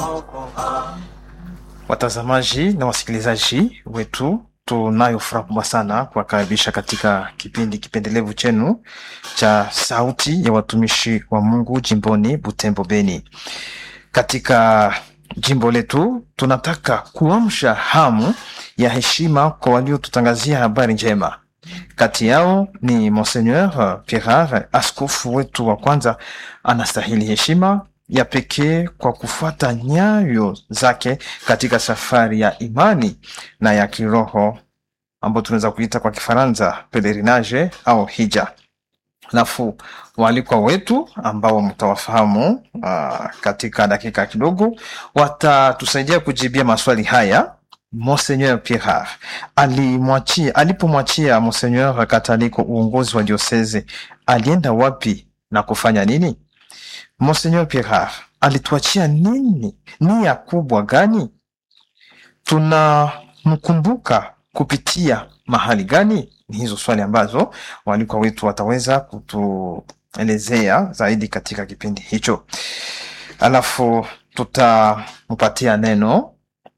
Watazamaji na wasikilizaji wetu, tunayo furaha kubwa sana kuwakaribisha katika kipindi kipendelevu chenu cha Sauti ya Watumishi wa Mungu jimboni Butembo, Beni. Katika jimbo letu tunataka kuamsha hamu ya heshima kwa waliotutangazia habari njema. Kati yao ni Monseigneur Pierre, askofu wetu wa kwanza, anastahili heshima ya pekee kwa kufuata nyayo zake katika safari ya imani na ya kiroho ambayo tunaweza kuita kwa Kifaransa pelerinage au hija. Alafu waalikwa wetu ambao mtawafahamu uh, katika dakika kidogo watatusaidia kujibia maswali haya. Monseigneur Pierre alimwachia alipomwachia Monseigneur Kataliko uongozi wa dioseze, alienda wapi na kufanya nini? Monseigneur Pierre alituachia nini? Nia kubwa gani? Tunamkumbuka kupitia mahali gani? Ni hizo swali ambazo waalikwa wetu wataweza kutuelezea zaidi katika kipindi hicho. Alafu tutampatia neno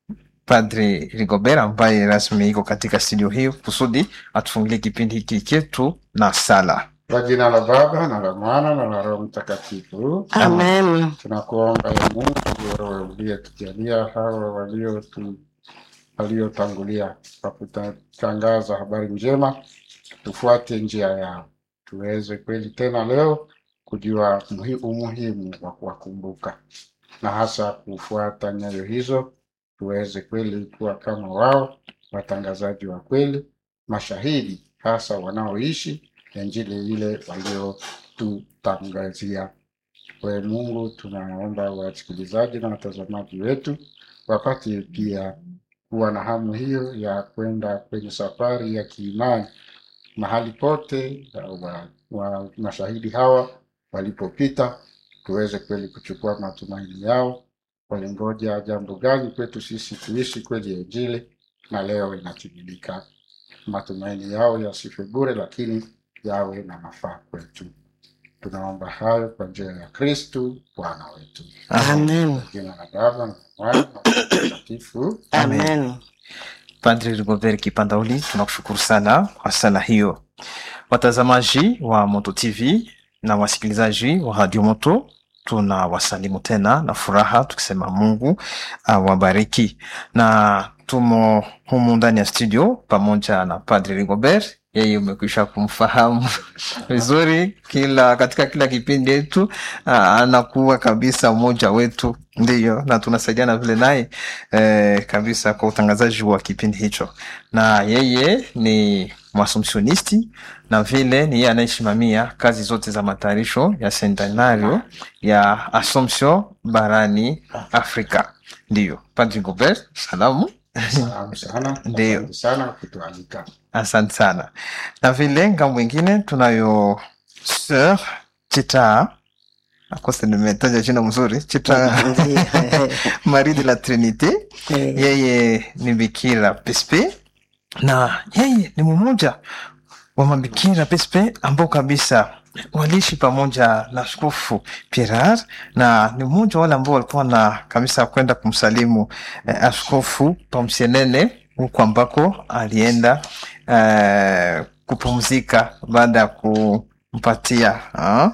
Padri Rigobert ambaye rasmi iko katika studio hii kusudi atufungulie kipindi hiki chetu na sala. Kwa jina la Baba na la Mwana na la Roho Mtakatifu, Amen. tunakuomba ya Mungu wewe uliyetujalia hawa waliotu waliotangulia kwa kutangaza habari njema, tufuate njia yao, tuweze kweli tena leo kujua muhi- umuhimu wa kuwakumbuka na hasa kufuata nyayo hizo, tuweze kweli kuwa kama wao, watangazaji wa kweli, mashahidi hasa wanaoishi Injili ile waliotutangazia. Kwa Mungu tunaomba wasikilizaji na watazamaji wetu wapate pia kuwa na hamu hiyo ya kwenda kwenye safari ya kiimani mahali pote wa, wa mashahidi hawa walipopita, tuweze kweli kuchukua matumaini yao. Walingoja jambo gani kwetu sisi kuishi kweli Injili, na leo inatimilika. Matumaini yao yasife bure, lakini yawe na mafaa kwetu. Tunaomba hayo kwa njia ya Kristu Bwana wetu. Amen. Kwa jina la Baba na Mwana na Roho Mtakatifu. Amen. Padri Rigobert Kipandauli, tunakushukuru sana kwa sala hiyo. Watazamaji wa Moto TV na wasikilizaji wa Radio Moto, tuna wasalimu tena na furaha tukisema Mungu awabariki, na tumo humu ndani ya studio pamoja na Padri Rigobert. Yeye umekwisha kumfahamu vizuri, kila katika kila kipindi yetu ah, anakuwa kabisa mmoja wetu, ndiyo, na tunasaidiana vile naye eh, kabisa kwa utangazaji wa kipindi hicho, na yeye ni mwasumsionisti na vile ni yeye anayesimamia kazi zote za matayarisho ya seminario ya Assumption barani Afrika. Ndiyo, Padri Gobert, salamu. Salamu sana, Ndiyo. asante sana kutualika. Asante sana. Na vile ngambo ingine tunayo Sir Chita, akose nimetaja jina mzuri, Chita Marie de la Trinite. Eh, Yeye ni bikira pespe na yeye ni mmoja wa mabikira pespe ambao kabisa waliishi pamoja na askofu Pierre na ni mmoja wa wale ambao walikuwa na kabisa kwenda kumsalimu eh, askofu Pamsienene huko ambako alienda eh, kupumzika baada ya kumpatia ah,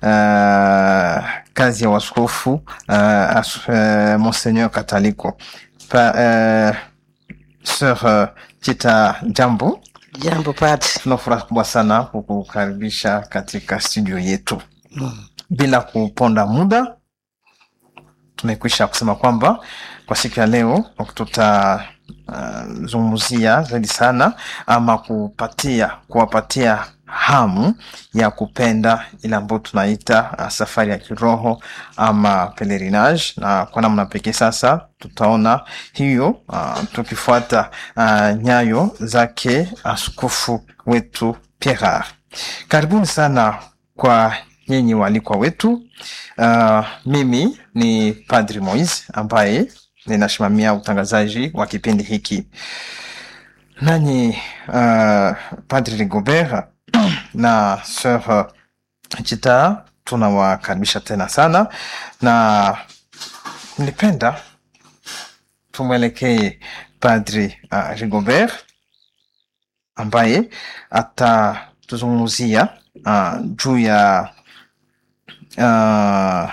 eh, kazi ya waskofu eh, as, eh, Monseigneur Kataliko pa, eh, Sir eh, Chita, jambo. Jambo Padri. Tuna furaha kubwa sana kukukaribisha katika studio yetu. Mm. Bila kuponda muda, tumekwisha kusema kwamba kwa siku ya leo tutazungumzia zaidi sana ama kupatia kuwapatia hamu ya kupenda ile ambayo tunaita uh, safari ya kiroho ama pelerinage, na kwa namna pekee sasa tutaona hiyo uh, tukifuata uh, nyayo zake askofu wetu Pierre. Karibuni sana kwa nyinyi waalikwa wetu. Uh, mimi ni Padri Moise ambaye ninasimamia utangazaji wa kipindi hiki. Nanyi uh, Padri Rigobert na Sir Chita tunawakaribisha tena sana na nilipenda tumwelekee Padri uh, Rigobert ambaye atatuzungumzia uh, juu ya uh,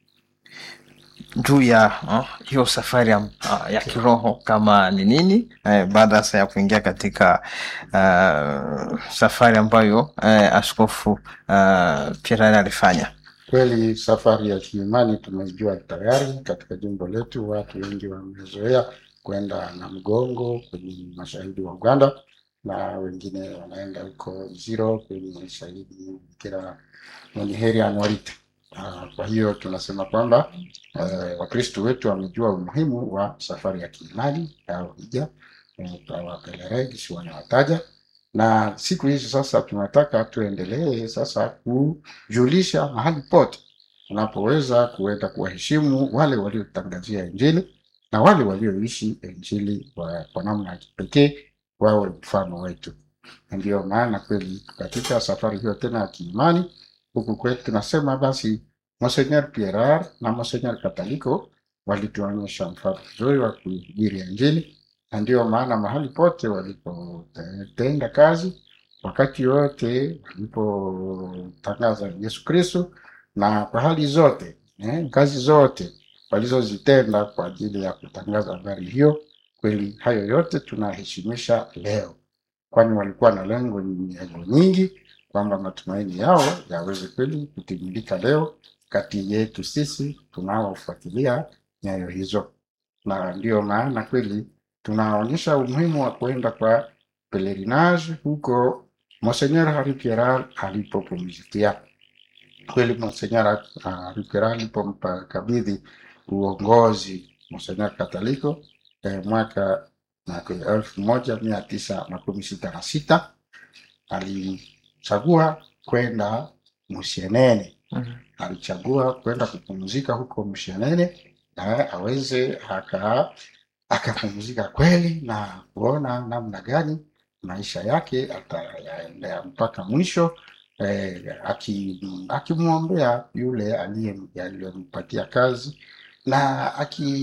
juu ya uh, hiyo safari ya, uh, ya kiroho kama ni nini eh, baada sasa ya kuingia katika uh, safari ambayo uh, askofu uh, Pierre alifanya. Kweli safari ya kiimani tumejua tayari katika jimbo letu, watu wengi wamezoea kwenda na mgongo kwenye mashahidi wa Uganda na wengine wanaenda huko Ziro kwenye shahidi Bikira mwenye heri Anuarite. Ah, Kwa hiyo tunasema kwamba eh, Wakristo wetu wamejua umuhimu wa safari ya kiimani au hija eh, kwa wapelelezi wanawataja, na siku hizi sasa tunataka tuendelee sasa kujulisha mahali pote unapoweza kuenda kuwaheshimu wale waliotangazia Injili na wale walioishi Injili kwa, kwa namna ya kipekee wawe mfano wetu. Na Ndiyo maana kweli katika safari hiyo tena ya kiimani huku kwetu tunasema basi Monsenor Pierar na Monsenor Kataliko walituonyesha mfano mzuri wa kuhubiri Injili, na ndiyo maana mahali pote walipotenda kazi, wakati wote walipotangaza Yesu Kristo, na kwa hali zote eh, kazi zote walizozitenda kwa ajili ya kutangaza habari hiyo, kweli hayo yote tunaheshimisha leo, kwani walikuwa na lengo lengo nyingi kwamba matumaini yao yaweze kweli kutimilika leo kati yetu sisi tunaofuatilia nyayo hizo, na ndiyo maana kweli tunaonyesha umuhimu wa kuenda kwa pelerinage huko Monsenor Hari Pierral alipopumzikia. Kweli Monsenor Hari Pierral alipomkabidhi uongozi Monsenor Kataliko eh, mwaka na elfu moja mia tisa makumi sita na sita alichagua kwenda Musienene Mhm. alichagua kwenda kupumzika huko Mshenene na aweze aka akapumzika kweli na kuona namna gani maisha yake atayaendea mpaka mwisho eh, aki- akimwombea yule aliye- aliyempatia kazi na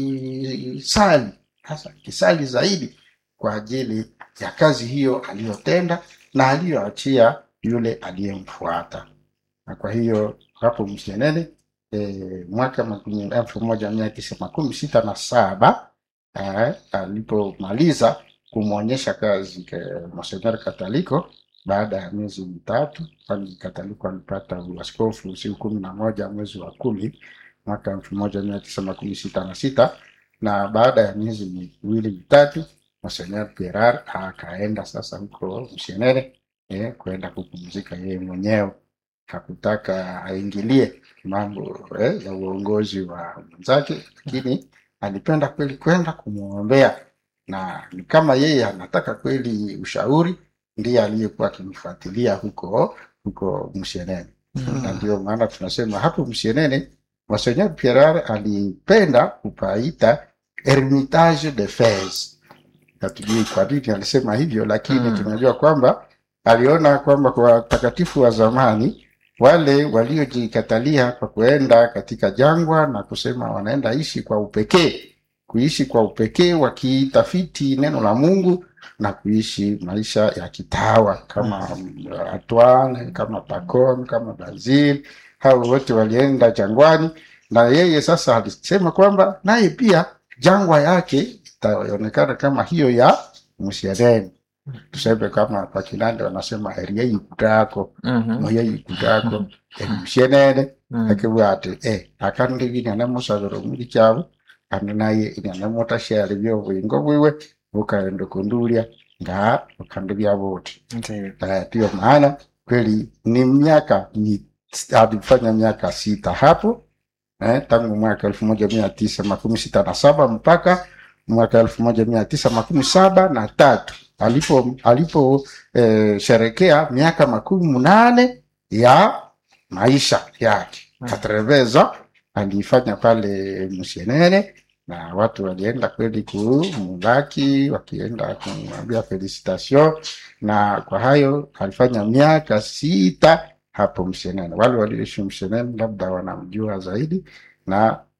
akisali hasa akisali zaidi kwa ajili ya kazi hiyo aliyotenda na aliyoachia yule aliyemfuata na kwa hiyo hapo Msienene e, mwaka makumi- elfu moja mia tisa makumi sita na saba eh, alipomaliza kumwonyesha kazi ke- Monsenor Kataliko baada ya miezi mitatu, kwani Kataliko alipata uaskofu siku kumi na moja mwezi wa kumi mwaka elfu moja mia tisa makumi sita na sita na baada ya miezi miwili mitatu Monsenor Pierar akaenda sasa huko Msienene eh, kwenda kupumzika yeye mwenyewe hakutaka aingilie mambo eh, ya uongozi wa mwenzake, lakini alipenda kweli kwenda kumwombea, na ni kama yeye anataka kweli ushauri, ndiye aliyekuwa akimfuatilia huko huko Msienene na ndio maana tunasema hapo Msienene Monseigneur Pierre alipenda kupaita Hermitage de Fez. Hatujui kwa nini alisema hivyo, lakini Mm. tunajua kwamba aliona kwamba kwa watakatifu wa zamani wale waliojikatalia kwa kuenda katika jangwa na kusema wanaenda ishi kwa upekee, kuishi kwa upekee wakitafiti neno la Mungu na kuishi maisha ya kitawa kama Antoine, kama Pacome, kama Basil, hao wote walienda jangwani, na yeye sasa alisema kwamba naye pia jangwa yake itaonekana kama hiyo ya Msiadeni. Tuseme kama kwa Kinande wanasema heri yeyikutako Mhm. moyeyikutako emushenene Mhm. akibwate eh akandi inyanemusabira omuli kyabo kandi naye inyanemutashare byobwingo bwiwe bukaenda kundulia nga ukandi byabuti Ndiyo. Eh, ndiyo maana kweli ni miaka ni alifanya miaka sita hapo eh, tangu mwaka elfu moja mia tisa makumi sita na saba mpaka mwaka elfu moja mia tisa makumi saba na tatu alipo alipo eh, sherekea miaka makumi munane ya maisha yake Mm. katreveza alifanya pale Msienene na watu walienda kweli kumulaki wakienda kumwambia felicitation na kwa hayo alifanya miaka sita hapo Mshenene. Wale walioishi Mshenene labda wanamjua zaidi, na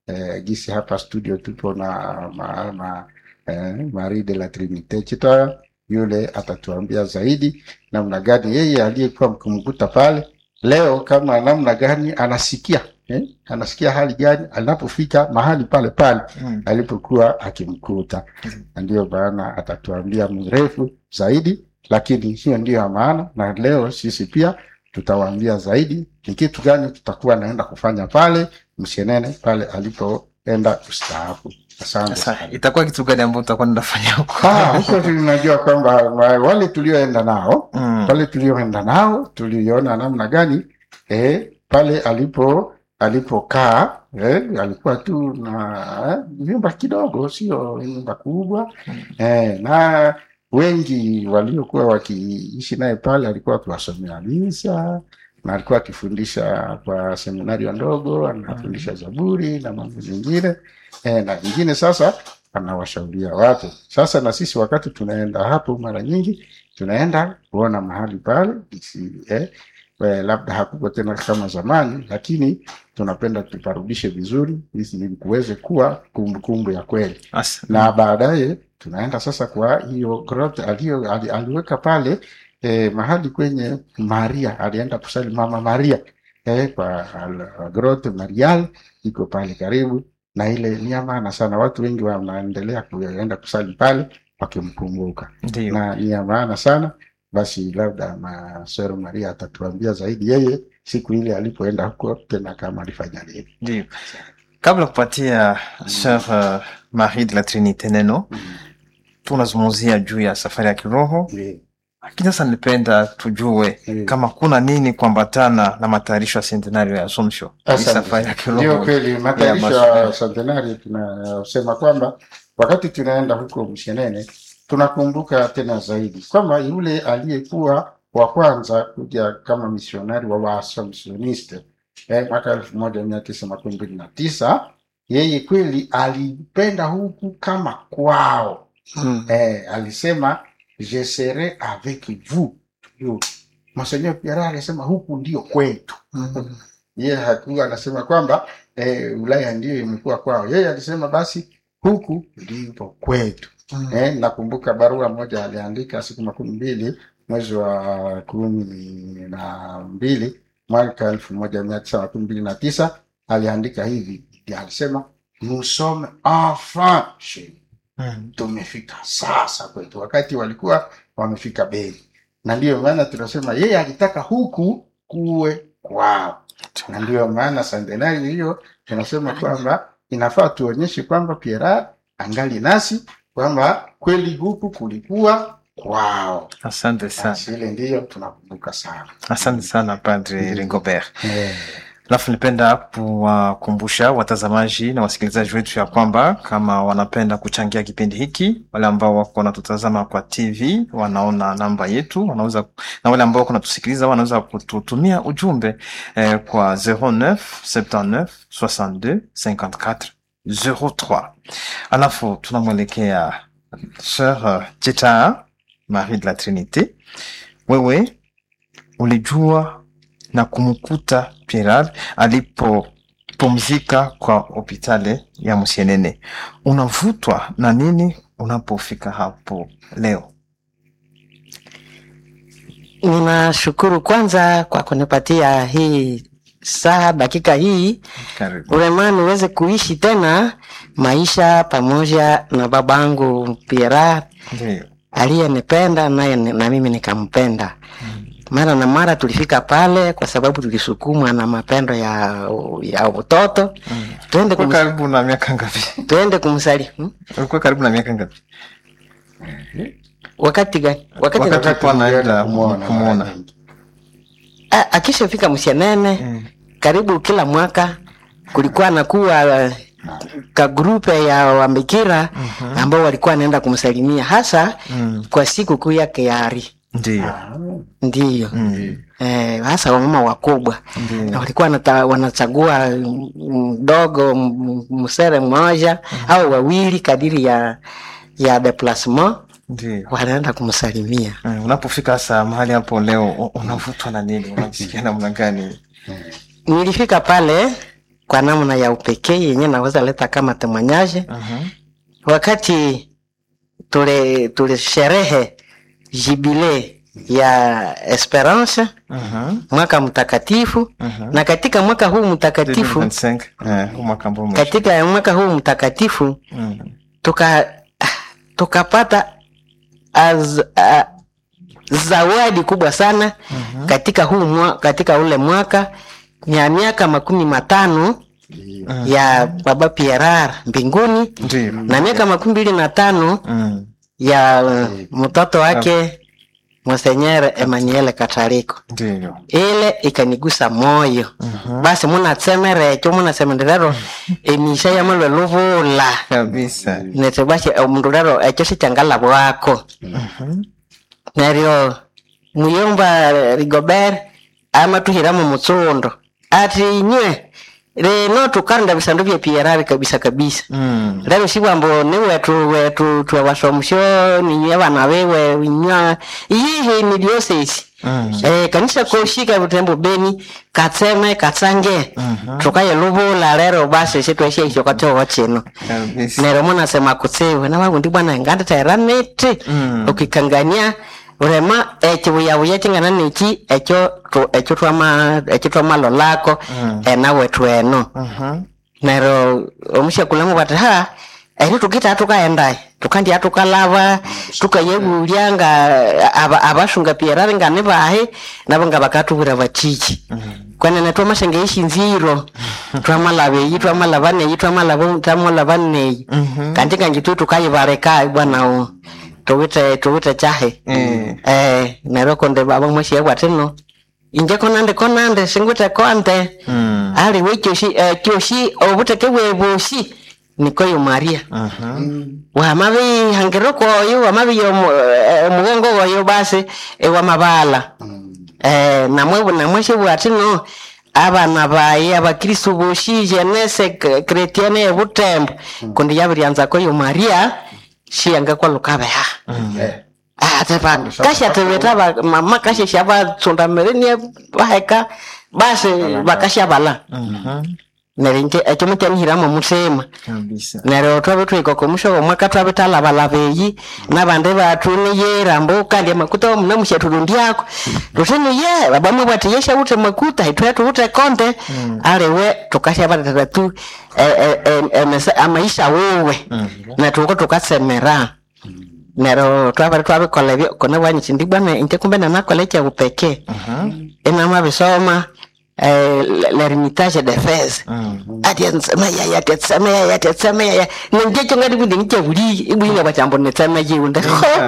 eh, gisi hapa studio tupo na ma, ma, eh, Marie de la Trinite Chitoya, yule atatuambia zaidi namna gani yeye aliyekuwa mkimkuta pale leo, kama namna gani anasikia eh, anasikia hali gani anapofika mahali pale pale Mm. alipokuwa akimkuta, na ndiyo maana atatuambia mrefu zaidi, lakini hiyo ndiyo ya maana, na leo sisi pia tutawaambia zaidi ni kitu gani tutakuwa naenda kufanya pale Msienene pale alipoenda kustaafu. Asante Sasa sana. itakuwa kitu gani ambayo utakuwa nafanya huko? Ah, huko tunajua kwamba wa- wale tulioenda nao Mm. pale tulioenda nao tuliona namna gani eh, pale alipo alipokaa eh, alikuwa tu na eh, nyumba kidogo, sio nyumba kubwa eh, na wengi waliokuwa wakiishi naye pale alikuwa akiwasomea misa na alikuwa akifundisha kwa seminario ndogo, anafundisha Zaburi na mambo mengine eh, na vingine sasa anawashauria watu. Sasa na sisi wakati tunaenda hapo, mara nyingi tunaenda kuona mahali pale isi, eh, eh, labda hakuko tena kama zamani, lakini tunapenda tuparudishe vizuri ili kuweze kuwa kumbukumbu ya kweli Asa- na baadaye tunaenda sasa kwa hiyo grotte alio ali, aliweka pale eh, mahali kwenye Maria alienda kusali mama Maria eh, kwa al- grotte Marial iko pale karibu, na ile ni ya maana sana. Watu wengi wanaendelea kuenda kusali pale wakimkumbuka, Ndio. na ni ya maana sana. Basi labda Masero Maria atatuambia zaidi yeye siku ile alipoenda huko tena kama alifanya nini. Ndio. Kabla kupatia Sœur uh, Marie de la Trinite neno, tunazungumzia juu ya safari ya kiroho, Ndiyo. lakini sasa nilipenda tujue Ndiyo. kama kuna nini kuambatana na matayarisho ya sentenario ya Assumption, hii Asante. safari ya Ndio kiroho. kweli, matayarisho ya ya masomo. centenari tunasema kwamba wakati tunaenda huko Mshenene tunakumbuka tena zaidi kwamba yule aliyekuwa wa kwanza kuja kama misionari wa Waassumptioniste eh, mwaka elfu moja mia tisa makumi mbili na tisa yeye kweli alipenda huku kama kwao Mm. eh, alisema je serai avec vous Yo, Monseigneur Pierre alisema huku ndio kwetu Mm. yeye hakuwa anasema kwamba eh, Ulaya ndiyo imekuwa kwao. Yeye alisema basi huku ndipo kwetu. Mm. Eh, nakumbuka barua moja aliandika siku makumi mbili mwezi wa kumi na mbili mwaka elfu moja mia tisa makumi mbili na tisa aliandika hivi, alisema nous sommes enfin chez nous." Mm. tumefika sasa kwetu, wakati walikuwa wamefika Beni, na ndiyo maana tunasema yeye alitaka huku kuwe kwao na ndiyo maana santenari hiyo tunasema kwamba inafaa tuonyeshe kwamba Pierre angali nasi kwamba kweli huku kulikuwa kwao. Asante sana, Basi ile ndiyo tunakumbuka sana asante sana Padre Mm. Rigobert. eh, Alafu nipenda kuwakumbusha watazamaji na wasikilizaji wetu ya kwamba kama wanapenda kuchangia kipindi hiki, wale ambao wako wanatutazama kwa TV wanaona namba yetu, wanaweza na wale ambao wako wanatusikiliza wanaweza kututumia ujumbe eh, kwa 09 79 62 54 03. Alafu tunamwelekea Sœur Cheta Marie de la Trinité, wewe ulijua na kumkuta Pierre alipopumzika kwa hospitali ya Msienene. Unavutwa na nini unapofika hapo leo? Ninashukuru kwanza kwa kunipatia hii saa dakika hii Karibu. urema niweze kuishi tena maisha pamoja na babangu Pierre Ndio. aliyenipenda naye ni- na mimi nikampenda. Mara na mara tulifika pale kwa sababu tulisukumwa na mapendo ya ya utoto. Tuende Ulikuwa kum, karibu na miaka ngapi? tuende kumsali hmm? Ulikuwa karibu na miaka ngapi? Wakati gani? Wakati, Wakati- wakati ulikuwa naenda tulienda kumwona kumwona. mara nyingi. akishafika Msienene Mm. karibu kila mwaka kulikuwa nakuwa uh, ka grupe ya wambikira ambao walikuwa wanaenda kumsalimia hasa Mm. kwa siku kuu yake ya Ari. Ndio. Ah, Ndiyo Mm. eh, hasa wamama wakubwa na Ndio. walikuwa wanata, wanachagua mdogo m- msere mmoja au wawili kadiri ya ya deplasement Ndio. wanaenda kumsalimia. Mm, Unapofika sasa mahali hapo leo u- unavutwa na nini? Unajisikia namna gani? Nilifika pale kwa namna ya upekee yenye naweza leta kama temanyaje Mhm. wakati tule tulisherehe jibile ya Esperance Mhm. mwaka mtakatifu Mhm. na katika mwaka huu mtakatifu 2025. Eh, huu mwaka ambao umeisha. katika mwaka huu mtakatifu Mhm. tuka tukapata az, a, zawadi kubwa sana Mhm. katika huu mwa, katika ule mwaka ya miaka makumi matano Ndiyo. Mhm. ya baba Pierre mbinguni Ndiyo. na miaka makumi mbili na tano Mhm. ya uh, mtoto wake Monsenyere Emmanuel Katariko. Ndiyo. Ile ikanigusa moyo Mhm. basi munatsemerecho munasemenderero emisha yamalwe luvula Kabisa. nete basi omundu rero echo sichangala bwako Mhm. neryo muyomba rigobert amatuhiramo mutsundo ati inywe reno tukarunda bisandu bya PRR kabisa kabisa Mhm. rero sibwambo ni wetu wetu twawasomusyo ninywe abana bewe inywa iyihi ni diocese Mhm. eh, kanisa koshika butembo beni katseme katsange Mhm. tukaye luvula rero basi sitweshe isho katyowo chino Kabisa. nero munasema kutsiwe na wagundi bwana nganditaira niti Mhm. ukikangania urema echibuyabuya chingana niki echo tu- echo twama echo twamalolako Mm. enawe tweno Mhm. nero omushakulamu bati ha eri tukita tukaendaye tukandia tukalava tukayegulya nga aba- abashunga pierari nga nibahe nabo nga bakatubwira batiki Mhm. kwenene twamashenge ishinziro twamalava eyi twamalava neyi twamalava twamalava neyi Mhm. kanti kangi tu tukayibaleka bwanao tuwite tuwite chahe Eh. eh nero konde baba mweshi bwatino inje konande konande singwite konde Mhm. ali wekyoshi kyoshi obuteke bwebushi nikoyo maria Mhm. wamabi hangiro koyo wamabi omugongo goyo basi ewamabala Mm. eh, namwe namweshe bwatino abana baye abakristu boshi jenese k- kretiane ebutembo kundi yabiryanza koyo maria shiyanga kwalukabeha Eh. atepa kashatebeta mama kashesha batsondamerenie baheka basi bakashabala Mhm. nerinje ekyo mukyanihiramo mutima Kabisa. neryo twabe twikoko mushobo mwaka twabe talabalaba eyi nabandi batu niyera mbu kandi amakuta muna mushatulundyako tutini ye babamwe bwati yesha ute makuta itwe tuute konde aliwe tukashabatata tu eh, eh, eh, emese- amaisha wewe Mhm. natuko tukatsemera neryo twabere twabikola ebyo kone bwanyiti ndi bwana inte kumbe nanakola ekyabupeke Mhm. inamabisoma eh, l'ermitage de fez Mhm. atetsema atetsema atetsema nenjecho ngati kuti nichekuli ibwinga pachambo netsema chiunde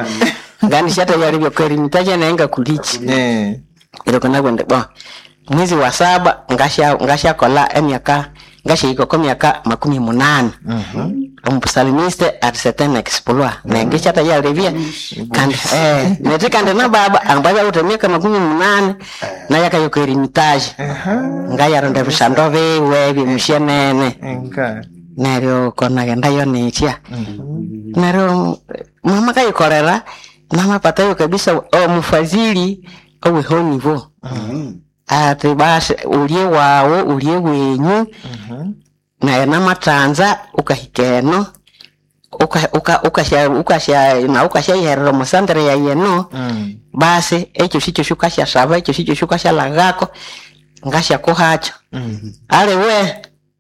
ngani shata yali byokweri mitacha naenga kulichi Eh. ilo kana kwende bo mwezi wa saba ngasha ngasha kola emyaka ngasha ikoko myaka makumi munane Mhm. omusalimiste at certain exploit nenge shata yalivia kandi eh nete kandi na baba ambaza kuti myaka makumi munane nayaka yokweri mitacha Aha. ngayaronda bishando biwe bimushenene Enga. neryo konagenda yo nitya Mhm. neryo mama kayikorera namapatayo kabisa omufadhili owehonivo Mm. ati basi ulye wawo ulye wenyu Mhm. naye namatanza ukahikeno uka- uka- ukasha ukasha na ukashayerera musandere ya yeno Mhm. basi ekyo sikyo shukashasaba ekyo sikyo shukashalagako ngashakuhacho Mhm. ale we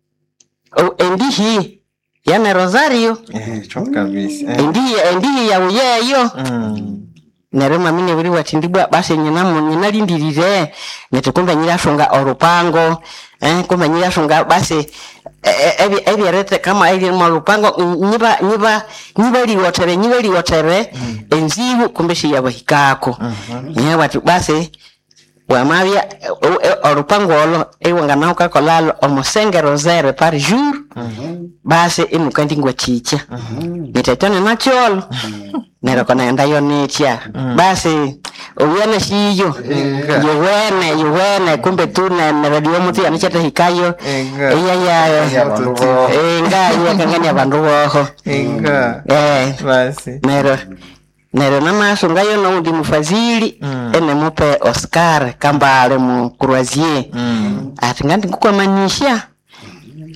o- endihi yane rosario Eh, cho kabisa. Eh. endihi endihi yawe yeyo Mhm. neryo mami nebiri wati ndibwa basi nyina mu- nyina lindirire neti kumbe nyirasunga orupango eh, kumbe nyirasunga basi eh, eh, ebi- ebyerete kama eri mu rupango mm, nyiba nyiba nyiba liwotere nyiba liwotere enzibu kumbe shiyabahikako Mhm. nye wati basi wamabya eh, eh, orupango olo iwanga naukakolalo omusenge rosere par jour Mhm. basi inuka ndingwa chicha Mhm. nitetone nacholo nero konaenda yo nitya basi uwene shiyo Inga. yuwene yuwene kumbe tu ne- neredio mutu yanichatahikayo Inga. iyaya Abantu bo- inga iyakangania bandu boho Inga. eh Basi. nero nero namasungayo noundi mufadhili Mm. ene mupe oscar kambale mu croisier Mhm. ati ngandi nkukwamanisha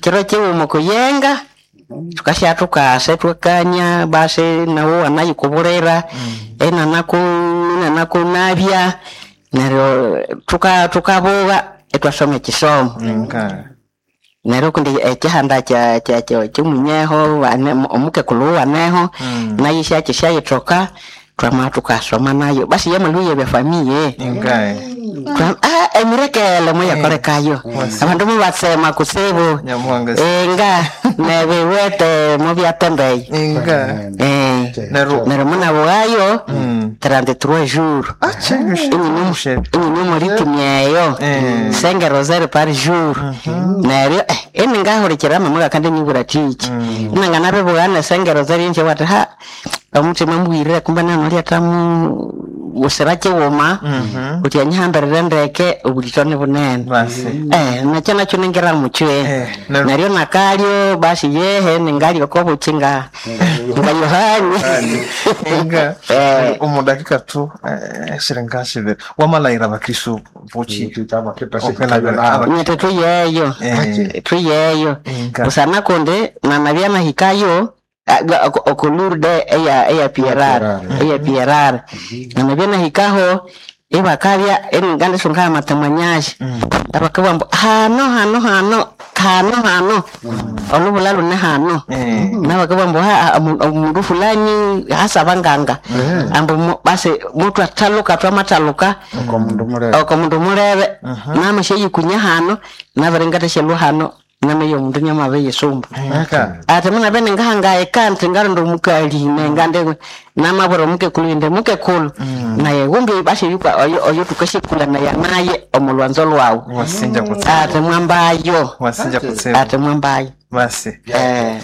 kiro chiwuma kuyenga tukasha tukase twekanya basi nawo wanayikubulira enanaku nanakunabya neryo tuka tukabuga etwasoma ekisomo nga neryo kundi ekihanda kya kya kya kimunyeho wane- omukekulu waneho Mm. nayo syakishyayithoka twama tukasoma nayo basi yamaluye byafamiye nga Twa- ah, emirekele muyakolekayo abandu mubatsema kusibu nyamuhanga enga nebiwete mubyatembeye nga Eh, Neryo- neryo munabuwayo Mm. 33 jours achemushe inyini muritumyeyo Eh. senge rosary par jour neryo eh, ini ngahurikira mamuga kandi nyibura tiki inangana bibugane senge rosary nje wati ha omutima mbwirire kumbe nanoli atamu gusira kiwuma uti anyihambirire ndeke obulitoni bunene basi Eh, nakyo nakyo ningira muchwe Eh, neryo- neryo nakalyo basi yehe ningalyo kobuchinga nga yohani nga Eh. omudakika tu eh, siringa sibiri wamalayira abakristu buki kitama Okwela kitasikabyo bela- nawe nyete tuyeyo Eh. tuyeyo Inga. busana kundi nanabya nahikayo okulurde eya eya pierare Pierare. eya pierare nanabya nahikaho ibakabya eningandisungaya matamwanyashi abakabwambu hano hano hano hano hano olubula lune hano Eh. nabakabwambu omundu fulani hasaba nganga ambu mu- basi mutu ataluka twamataluka uko mundu murebe oko mundu mulebe namashyeyikunya hano nabiringateshelwa hano nameyo mundu nyamabe yesumbu nga ate muna bene ngahangaye kanti ngarondo omukali nengande namabura omukekulu inde mukekulu naye wumbi basi yuka oyo oyo tukashikula naye naye omulwanzo lwawu wasinja kutsema ate mwambayo wasinja kutsema ate mwambayo basi eh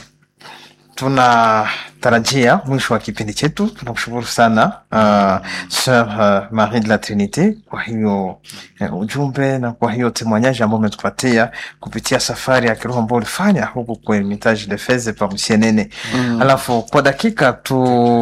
tunatarajia mwisho wa kipindi chetu tunakushukuru sana uh, sir uh, marie de la trinite kwa hiyo uh, ujumbe na kwa hiyo temwanyaji ambao umetupatia kupitia safari ya kiroho ambao ulifanya huku kwenye mitaji de feze pa msienene mm. alafu kwa dakika tu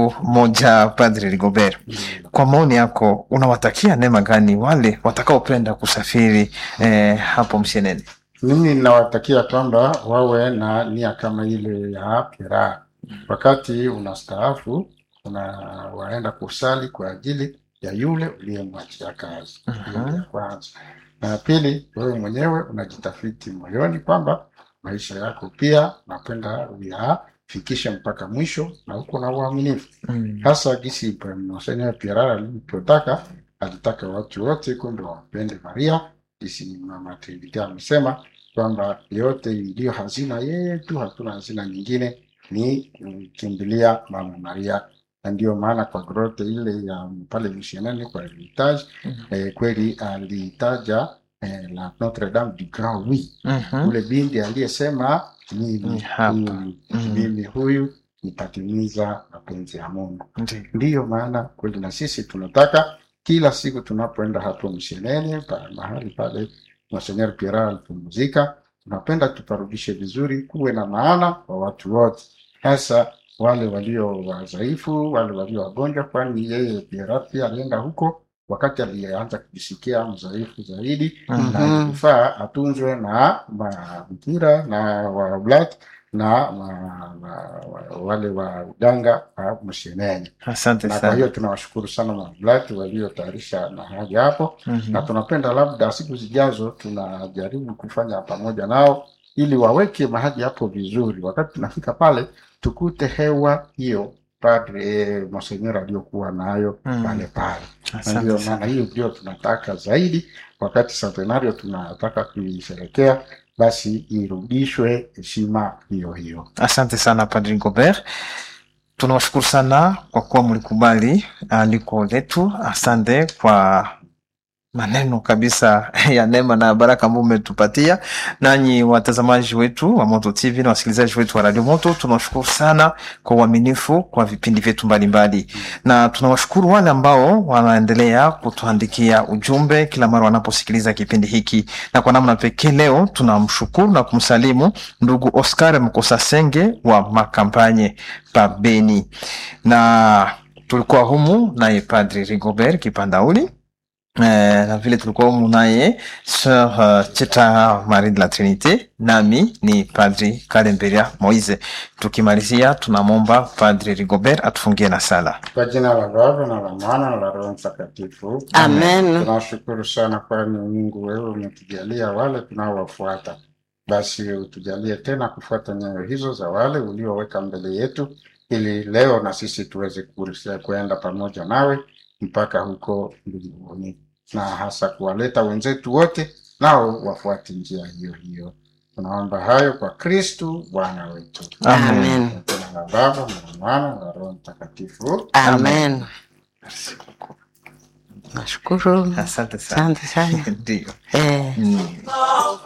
moja padri rigobert kwa maoni yako unawatakia neema gani wale watakaopenda kusafiri eh, hapo msienene mimi nawatakia kwamba wawe na nia kama ile ya Pierre. Wakati unastaafu unawaenda kusali kwa ajili ya yule uliyemwachia kazi. Hiyo ya kwanza. Na ya pili, wewe mwenyewe unajitafiti moyoni kwamba maisha yako pia napenda uyafikishe mpaka mwisho na huko na uaminifu mm. hasa gisi Monsenor Pierre alivyotaka, alitaka watu wote kumbe wampende Maria, gisi Mama Trinity amesema kwamba yote iliyo hazina yetu, hatuna hazina nyingine, ni kukimbilia Mama Maria, na ndio maana kwa grote ile ya pale missionani kwa Hermitage eh, kweli alitaja eh, la Notre Dame du Grand Oui mm-hmm. ule binti aliyesema Ni mimi hapa. huyu Mm. mimi huyu nitatimiza mapenzi ya Mungu. Ndiyo. Ndiyo maana kweli na sisi tunataka kila siku tunapoenda hapo msheneni pa mahali pale Monsenor Pierre alipumzika, tunapenda tuparudishe vizuri, kuwe na maana kwa watu wote, hasa wale walio wadhaifu, wale walio wagonjwa, kwani yeye Pierre pia alienda huko wakati alianza kujisikia mdhaifu zaidi Mhm. na ilifaa atunzwe na mabikira na wablati na ma, ma, wa- wale wa uganga wa msheneni. asante Na kwa sana hiyo tunawashukuru sana mablati waliotayarisha mahali hapo, Mhm. na tunapenda labda siku zijazo tunajaribu kufanya pamoja nao ili waweke mahali hapo vizuri. Wakati tunafika pale tukute hewa hiyo padre monsenyori aliyokuwa nayo Mm. pale pale na asante ndio sana maana hiyo ndio tunataka zaidi wakati centenario tunataka kuisherekea basi irudishwe heshima hiyo hiyo asante sana padri gobert tunawashukuru sana kwa kuwa mlikubali aliko letu asante kwa maneno kabisa ya neema na baraka ambao umetupatia nanyi watazamaji wetu wa moto tv na wasikilizaji wetu wa radio moto tunawashukuru sana kwa uaminifu kwa vipindi vyetu mbalimbali na tunawashukuru wale ambao wanaendelea kutuandikia ujumbe kila mara wanaposikiliza kipindi hiki na kwa namna pekee leo tunamshukuru na kumsalimu ndugu oscar mkosasenge wa makampanye pa beni na tulikuwa humu naye padri rigobert kipandauli Eh, na vile tulikuwa humu naye Sir uh, Cheta Marie de la Trinite, nami ni Padri Kalemberia Moise. Tukimalizia tunamwomba Padri Rigobert atufungie na sala. Kwa jina la Baba na la Mwana na la Roho Mtakatifu. amen Tunashukuru sana kwani Mungu wewe umetujalia wale tunaowafuata, basi utujalie tena kufuata nyayo hizo za wale ulioweka mbele yetu, ili leo na sisi tuweze kurisia kuenda pamoja nawe mpaka huko mbinguni, na hasa kuwaleta wenzetu wote nao wafuate njia hiyo hiyo. Tunaomba hayo kwa Kristu Bwana wetu. amen Kwa jina la Baba na la Mwana na la Roho Mtakatifu. amen nashukuru Asante sana. asante sana Ndio. eh. Mm.